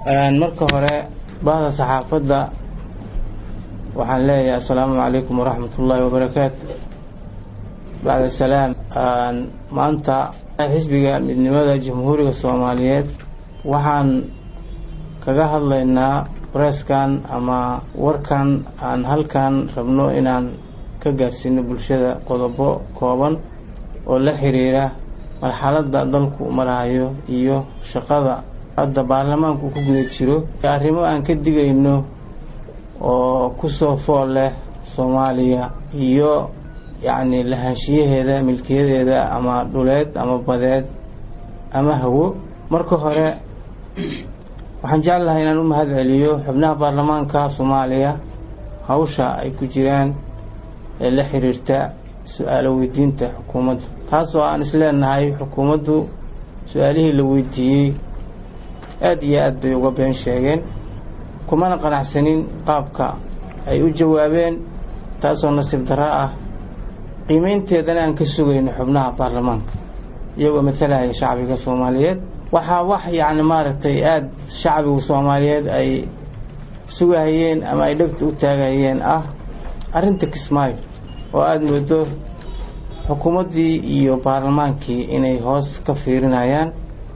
marka hore bahda saxaafadda waxaan leeyahay assalaamu calaykum waraxmat ullaahi wabarakaatu bacda salaam maanta xisbiga midnimada jamhuuriga soomaaliyeed waxaan kaga hadlaynaa bareeskan ama warkan aan halkan rabno inaan ka gaarsiino bulshada qodobo kooban oo la xiriira marxaladda dalku marahayo iyo shaqada hadda baarlamaanku ku guda jiro arrimo aan ka digayno oo kusoo fool leh soomaaliya iyo yacni lahaanshiyaheeda milkiyadeeda ama dhuleed ama badeed ama hawo marka hore waxaan jeclahay inaan u mahad celiyo xubnaha baarlamaanka soomaaliya hawsha ay ku jiraan ee la xiriirta su-aalo weydiinta xukuumadda taas oo aan isleenahay xukuumaddu su-aalihii la weydiiyey aada iyo aad bay uga been sheegeen kumana qanacsanin qaabka ay u jawaabeen taasoo nasiib darro ah qiimeynteedana aan ka sugayno xubnaha baarlamaanka iyagoo matalaya shacbiga soomaaliyeed waxaa wax yacni maaragtay aada shacbiga soomaaliyeed ay sugahayeen ama ay dhegta u taagahayeen ah arrinta kismaayo oo aada moodo xukuumaddii iyo baarlamaankii inay hoos ka fiirinayaan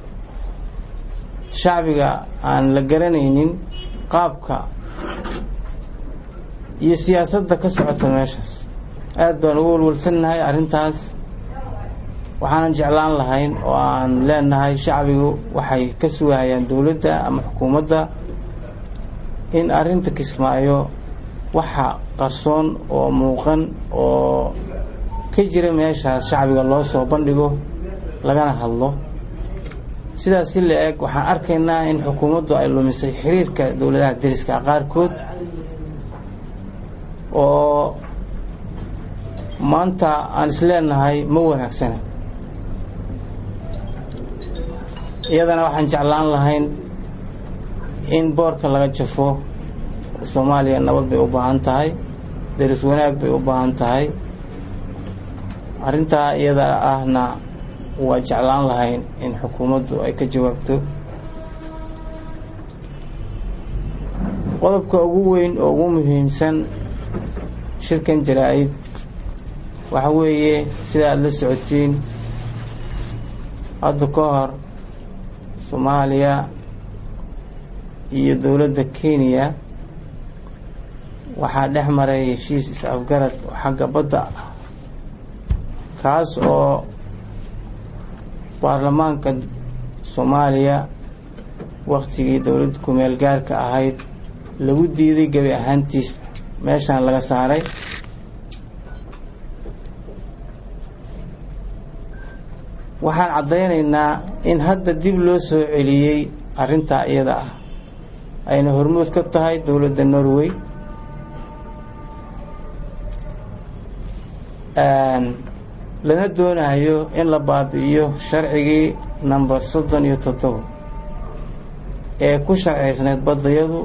shacbiga aan la garanaynin qaabka iyo siyaasadda ka socota meeshaas aada baan ugu walwalsannahay arrintaas waxaanan jeclaan lahayn oo aan leenahay shacbigu waxay ka sugahayaan dowladda ama xukuumadda in arrinta kismaayo waxa qarsoon oo muuqan oo ka jira meeshaas shacbiga loo soo bandhigo lagana hadlo sidaas si la eg waxaan arkaynaa in xukuumaddu ay lumisay xiriirka dowladaha deriska qaarkood oo maanta aan isleenahay ma wanaagsana iyadana waxaan jeclaan lahayn in boorka laga jafo soomaaliya nabad bay u baahan tahay deris wanaag bay u baahan tahay arrintaa iyada ahna waa jeclaan lahayn in xukuumaddu ay ka jawaabto qodobka ugu weyn oo ugu muhiimsan shirkan jaraa-id waxa weeye sida aada la socotiin hadda ka hor soomaaliya iyo dowladda kenya waxaa dhex maray heshiis is-afgarad oo xagga badda ah kaas oo baarlamaanka soomaaliya waktigii dowladda kumeel gaarka ahayd lagu diiday gebi ahaantiis meeshaan laga saaray waxaan caddaynaynaa in hadda dib loo soo celiyey arrintaa iyada ah ayna hormood ka tahay dowladda norway lana doonayo in la baabi'iyo sharcigii number soddon iyo toddoba ee ku sharcaysnayd baddayadu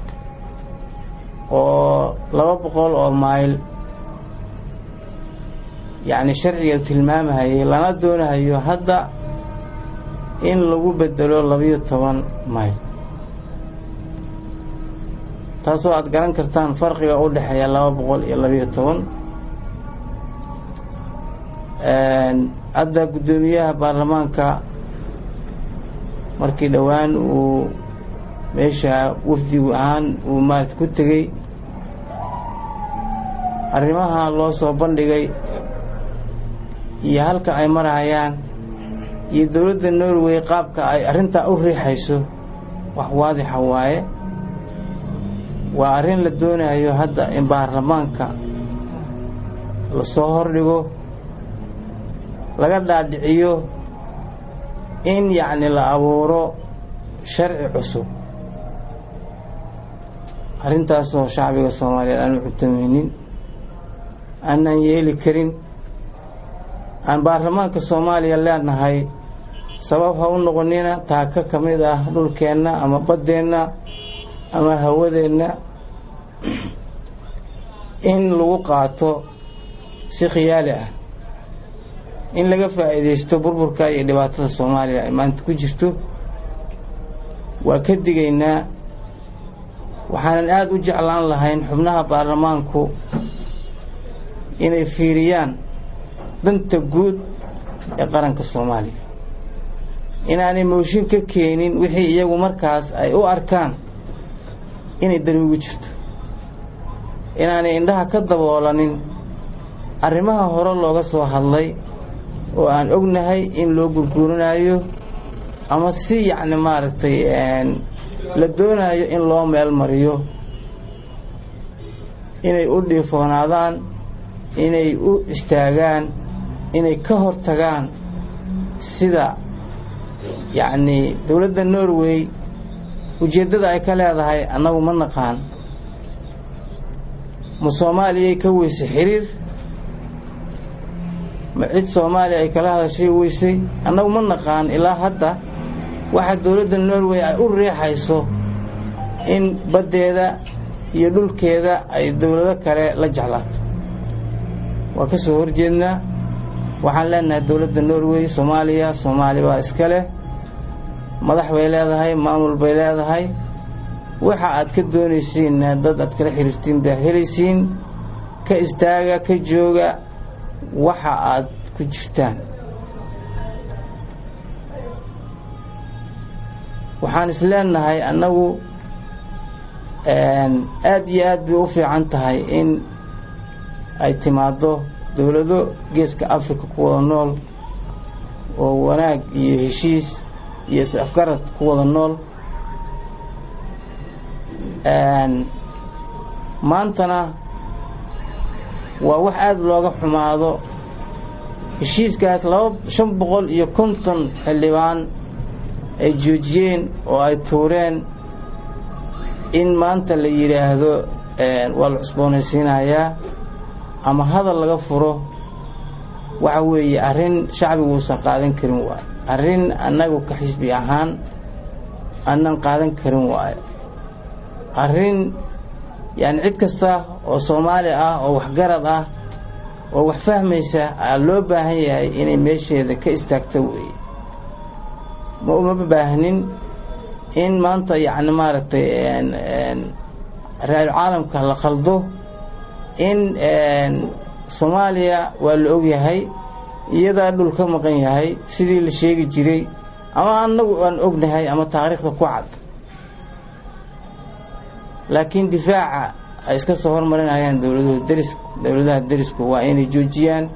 oo laba boqol oo mayl yacni sharciga tilmaamahayay lana doonahayo hadda in lagu bedelo labayo toban mayl taasoo aada garan kartaan farqiga u dhexeeya laba boqol iyo labayo toban hadda guddoomiyaha baarlamaanka markii dhowaan uu meesha wafdigu ahaan uu maarata ku tegey arrimaha loo soo bandhigay iyo halka ay marahayaan iyo dowladda norway qaabka ay arrintaa u riixayso wax waadixa waaye waa arrin la doonayo hadda in baarlamaanka lasoo hordhigo laga dhaadhiciyo in yacni la abuuro sharci cusub arrintaasoo shacbiga soomaaliyeed aanu cutamaynin aanaan yeeli karin aan baarlamaanka soomaaliya leenahay sabab ha u noqonina taaka ka mid ah dhulkeenna ama baddeenna ama hawadeenna in lagu qaato si khiyaali ah in laga faa'iidaysto burburka iyo dhibaatada soomaaliya ay maanta ku jirto waa ka digaynaa waxaanan aada u jeclaan lahayn xubnaha baarlamaanku inay fiiriyaan danta guud ee qaranka soomaaliya inaanay mooshin ka keenin wixii iyagu markaas ay u arkaan inay darmigu jirto inaanay indhaha ka daboolanin arrimaha hore looga soo hadlay oo aan ognahay in loo gurguurinayo ama si yacni maaragtay la doonayo in loo meel mariyo inay u dhiifoonaadaan inay u istaagaan inay ka hor tagaan sida yacnii dowladda norway ujeeddada ay ka leedahay annagu ma naqaan ma soomaaliyay ka weysay xiriir ma cid soomaaliya ay kala hadashay weysay annagu ma naqaan ilaa hadda waxa dowladda norway ay u riixayso in baddeeda iyo dhulkeeda ay dowlado kale la jeclaato waa ka soo horjeednaa waxaan leenahay dowladda norway soomaaliya soomaali baa iska leh madax bay leedahay maamul bay leedahay waxa aad ka doonaysiinna dad aad kala xiriirtiin baa helaysiin ka istaaga ka jooga waxa aad ku jirtaan waxaan is leenahay annagu aad iyo aad bay u fiican tahay in ay timaaddo dowlado geeska africa ku wada nool oo wanaag iyo heshiis iyo is afgarad ku wada nool maantana waa wax aada looga xumaado heshiiskaas laba shan boqol iyo konton xildhibaan ay joojiyeen oo ay tuureen in maanta la yidhaahdo waa la cusboonaysiinayaa ama hadal laga furo waxa weeye arrin shacbigu uusan qaadan karin waayo arrin annagu ka xisbi ahaan aanan qaadan karin waayo arrin yacni cid kasta oo soomaali ah oo waxgarad ah oo wax fahmaysa aa loo baahan yahay inay meesheeda ka istaagto weeye ma uma baahnin in maanta yacni maaragtay ra-isul caalamka la qaldo in soomaaliya waa la ogyahay iyadaa dhul ka maqan yahay sidii la sheegi jiray ama annagu aan ognahay ama taariikhda ku cad laakiin difaaca ay iska soo hormarinayaan dowladuhu deris dowladaha derisku waa inay joojiyaan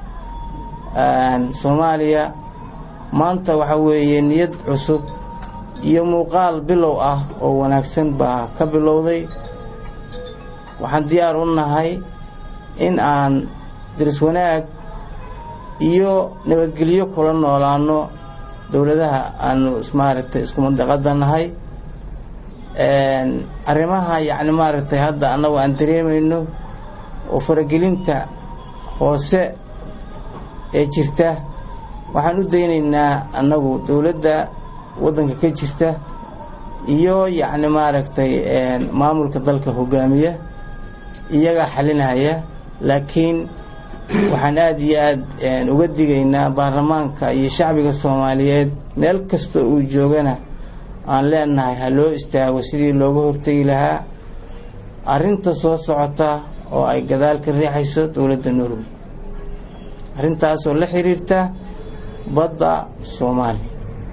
soomaaliya maanta waxaa weeye niyad cusub iyo muuqaal bilow ah oo wanaagsan baa ka bilowday waxaan diyaar u nahay in aan deris wanaag iyo nabadgelyo kula noolaano dowladaha aanu maaragtay isku mandaqada nahay arrimaha yacni maaragtay hadda annagu aan dareemayno oo faragelinta hoose ee jirta waxaan u daynaynaa annagu dowladda waddanka ka jirta iyo yacni maaragtay maamulka dalka hogaamiya iyagaa xalinaya laakiin waxaan aada iyo aad uga digaynaa baarlamaanka iyo shacbiga soomaaliyeed meel kastoo uu joogana aan leenahay ha loo istaago sidii looga hortegi lahaa arrinta soo socota oo ay gadaal ka riixayso dowladda norway arrintaasoo la xiriirta badda soomaaliya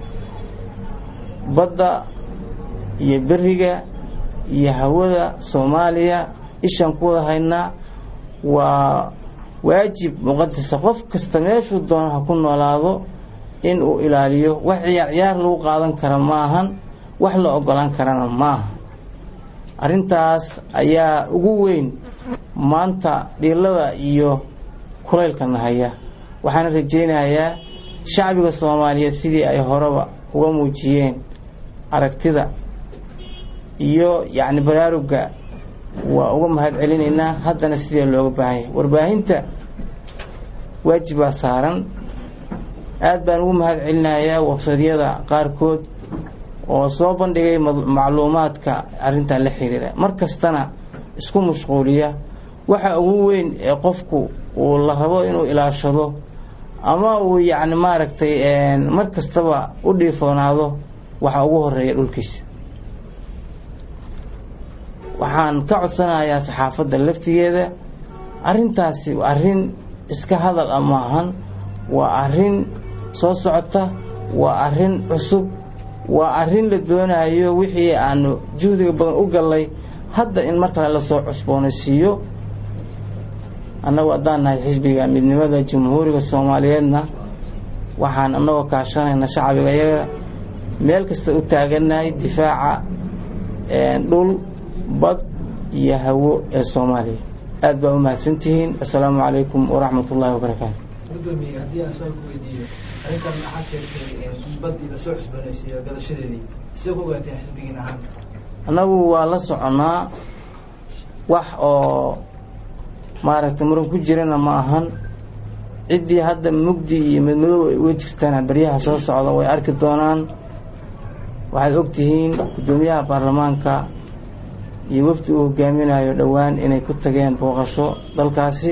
badda iyo beriga iyo hawada soomaaliya ishaan ku wada haynaa waa waajib muqadasa qof kasta meeshuu doono ha ku noolaado in uu ilaaliyo wax ciyaar ciyaar lagu qaadan kara ma ahan wax la ogolaan karana ma aha arrintaas ayaa ugu weyn maanta dhiilada iyo kulaylka nahaya waxaana rajaynayaa shacbiga soomaaliyeed sidii ay horeba uga muujiyeen aragtida iyo yacni baraarugga waa uga mahad celinaynaa haddana sidee looga baahan yahay warbaahinta waajibaa saaran aad baan ugu mahad celinayaa websadyada qaarkood oo soo bandhigay macluumaadka arrintan la xiriira mar kastana isku mashquuliya waxa ugu weyn ee qofku uu la rabo inuu ilaashado ama uu yacni maaragtay mar kastaba u dhiifoonaado waxa ugu horeeya dhulkiisa waxaan ka codsanayaa saxaafadda laftigeeda arrintaasi arrin iska hadal a maahan waa arrin soo socota waa arrin cusub waa arrin la doonayo wixii aanu juhdiga badan u gallay hadda in mar kale lasoo cusboonaysiiyo annagu haddaan nahay xisbiga midnimada jamhuuriga soomaaliyeedna waxaan annagoo kaashanayna shacbiga iyaga meel kasta u taagannahay difaaca dhul bad iyo hawo ee soomaaliya aad baa u mahadsantihiin assalaamu calaykum waraxmat ullaahi wabarakaatu gudoomiye haddii aan soo weydiiyo arrintan maxaa sheegtay badii lasoo cusboonaysiiyo gadashadeedii sidee ku ogaateen xisbigiin ahaan annagu waa la soconnaa wax oo maaragtay muran ku jirana ma ahan ciddii hadda mugdi iyo madmadow ay uga jirtana baryaha soo socda way arki doonaan waxaad ogtihiin guddoomiyaha baarlamaanka iyo wafdi uu hogaaminayo dhowaan inay ku tageen booqasho dalkaasi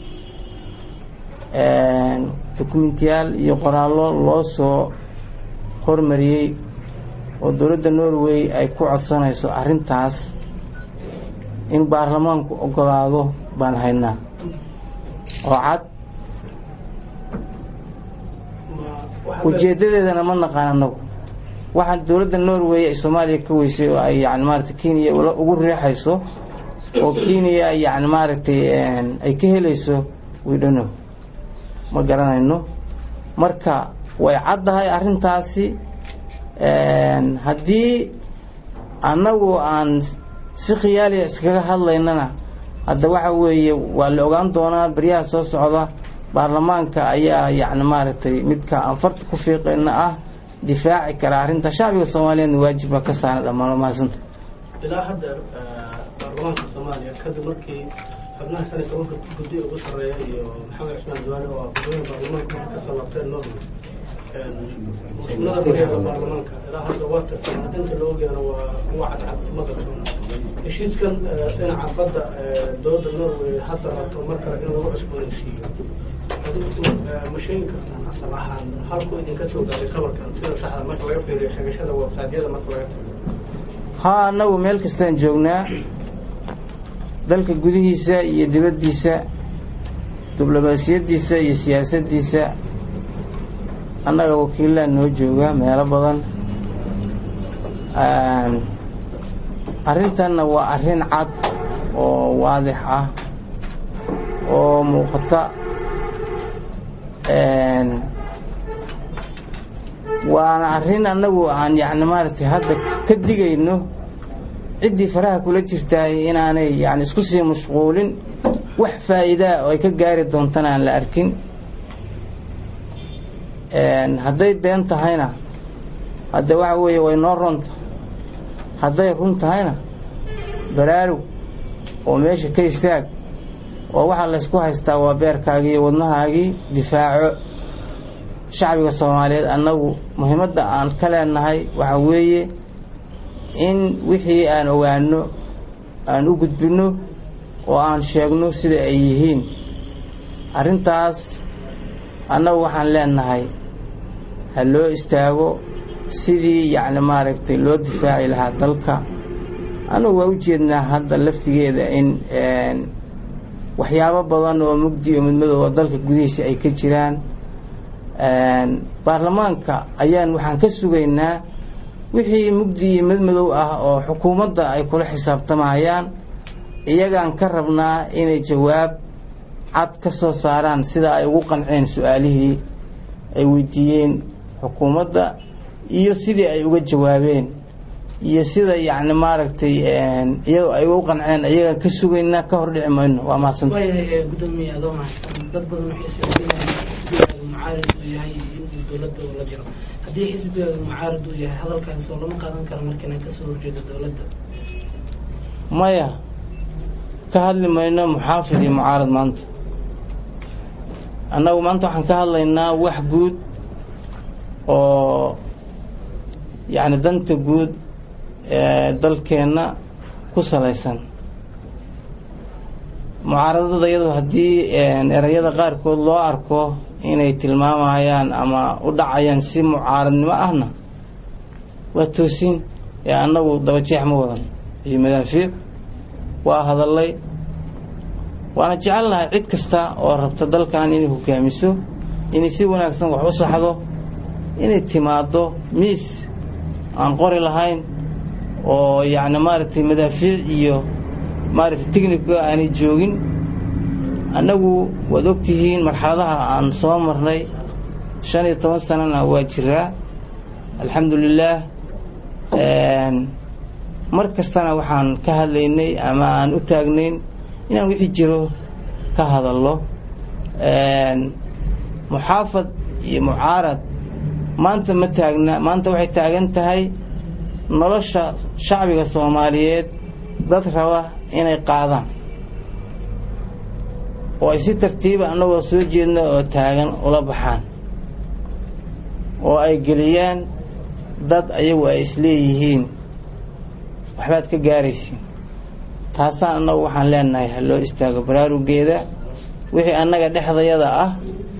dokumentiyaal iyo qoraallo loo soo hormariyey oo dowladda norway ay ku codsanayso arrintaas in baarlamaanku ogolaado baan haynaa oo cad ujeeddadeedana ma naqaan annagu waxaan dowladda norway ay soomaaliya ka weysay oo ay yani maaragtay kenya ugu riixayso oo kenya yani maaragtay ay ka helayso widhano ma garanayno marka way caddahay arrintaasi haddii annagu aan si khiyaaliya iskaga hadlaynana hadda waxa weeye waa la ogaan doonaa baryaha soo socda baarlamaanka ayaa yani maaragtay midka aan farta ku fiiqayna ah difaaci kara arrinta shacbiga soomaaliyeedna waajib baa ka saaran dhammaan mahadsanta ilaa hadda baarlamaanka soomaaliya kadib markii xubnaha shan iyo tobanka guddi ugu sarreeya iyo maxamed cusmaan duwaale oo ah gudoomiya baarlamaanka marka kasoo laabteen norway muslimada bariyaha baarlamaanka ilaa hadda waa tirsan inta loo geeno waa kuwa cadcad ma qabsoon heshiiskan dhinaca badda dowladda norway hadda rabto mar kale in lagu cusboonaysiiyo ma sheegi kartaan asal ahaan halku idinka soo gaaray sabarkan sida saxda marka laga fiiriyo xigashada websaadyada marka laga tago haa annagu meel kastaan joognaa dalka gudihiisa iyo dibaddiisa diblomaasiyaddiisa iyo siyaasaddiisa annaga wakiilaa noo jooga meelo badan arrintanna waa arrin cad oo waadix ah oo muuqata waana arrin annagu aan yacni maaragtay hadda ka digayno ciddii faraha kula jirtaay inaanay yani isku sii mashquulin wax faa'iidaa oo ay ka gaari doontana aan la arkin hadday been tahayna hadde waxa weeye way noo ronta hadday run tahayna baraarug oo meesha ka istaag oo waxaa laysku haystaa waa beerkaagii iyo wadnahaagii difaaco shacbiga soomaaliyeed annagu muhiimadda aan ka leenahay waxa weeye in wixii aan ogaano aan u gudbinno oo aan sheegno sida ay yihiin arrintaas annagu waxaan leenahay ha loo istaago sidii yacni maaragtay loo difaaci lahaa dalka annagu waa u jeednaa hadda laftigeeda in waxyaabo badan oo mugdi iyo midmadooba dalka gudihiisa ay ka jiraan baarlamaanka ayaan waxaan ka sugaynaa wixii mugdi iyo madmadow ah oo xukuumadda ay kula xisaabtamayaan iyagaan ka rabnaa inay jawaab cad ka soo saaraan sida ay ugu qanceen su-aalihii ay weydiiyeen xukuumadda iyo sidii ay uga jawaabeen iyo sida yacni maaragtay iyagoo ay ugu qanceen iyagaan ka sugaynaa ka hor dhici mayno waa mahadsanta waayahay gudoomiye adoo mahadsan dad badan waxay socdeenayaan xisbiga mucaarid uu yahay inuu dowladda uu la jiro haddii xisbiga mucaarid uu yahay hadalkaas oo lama qaadan karo markiina kasoo horjeedo dowladda maya ka hadli mayno muxaafid iyo mucaarad maanta annagu maanta waxaan ka hadlaynaa wax guud oo yacni danta guud ee dalkeenna ku salaysan mucaaradada iyadu haddii erayada qaarkood loo arko inay tilmaamayaan ama u dhacayaan si mucaaradnimo ahna waa toosin ee annagu dabajeex ma wadan iyo madaafiic waa hadallay waana jecelnahay cid kasta oo rabta dalkan inay hogaamiso inay si wanaagsan wax u saxdo inay timaaddo miis aan qori lahayn oo yacni maaragtay madaafiic iyo maaragtay techniga aanay joogin annagu waad ogtihiin marxaladaha aan soo marnay shan iyo toban sanana waa jiraa alxamdu lilaah mar kastana waxaan ka hadlaynay ama aan u taagnayn inaan wixii jiro ka hadallo muxaafad iyo mucaarad maanta ma taagna maanta waxay taagan tahay nolosha shacbiga soomaaliyeed dad raba inay qaadaan oo ay si tartiiba annagoo soo jeedna oo taagan ula baxaan oo ay geliyaan dad ayagu ay isleeyihiin waxbaad ka gaaraysiin taasaan annagu waxaan leenahay ha loo istaago baraarugeeda wixii annaga dhexdayada ah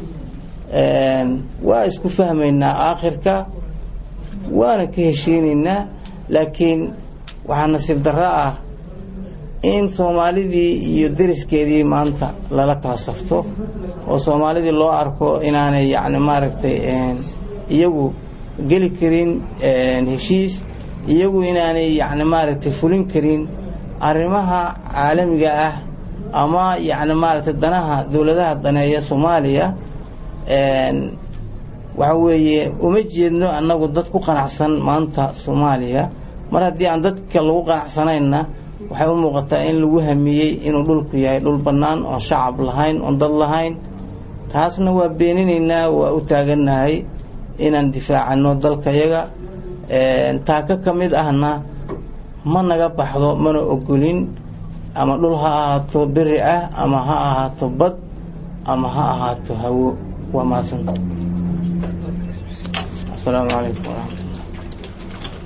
waa isku fahmaynaa aakhirka waana ka heshiinaynaa laakiin waxaa nasiib darro ah in soomaalidii iyo deriskeedii maanta lala kala safto oo soomaalidii loo arko inaanay yacni maaragtay iyagu geli karin heshiis iyagu inaanay yacni maaragtay fulin karin arrimaha caalamiga ah ama yacni maaragtay danaha dowladaha daneeya soomaaliya waxa weeye uma jeedno annagu dad ku qanacsan maanta soomaaliya mar haddii aan dadka lagu qanacsanayna waxay u muuqataa in lagu hamiyey inuu dhulku yahay dhul bannaan oon shacab lahayn oon dad lahayn taasna waa beeninaynaa waa u taagannahay inaan difaacano dalkayaga taaka ka mid ahna ma naga baxdo mana ogolin ama dhul ha ahaato beri ah ama ha ahaato bad ama ha ahaato hawo waa mahadsanta asalaamu calaykum waraxmat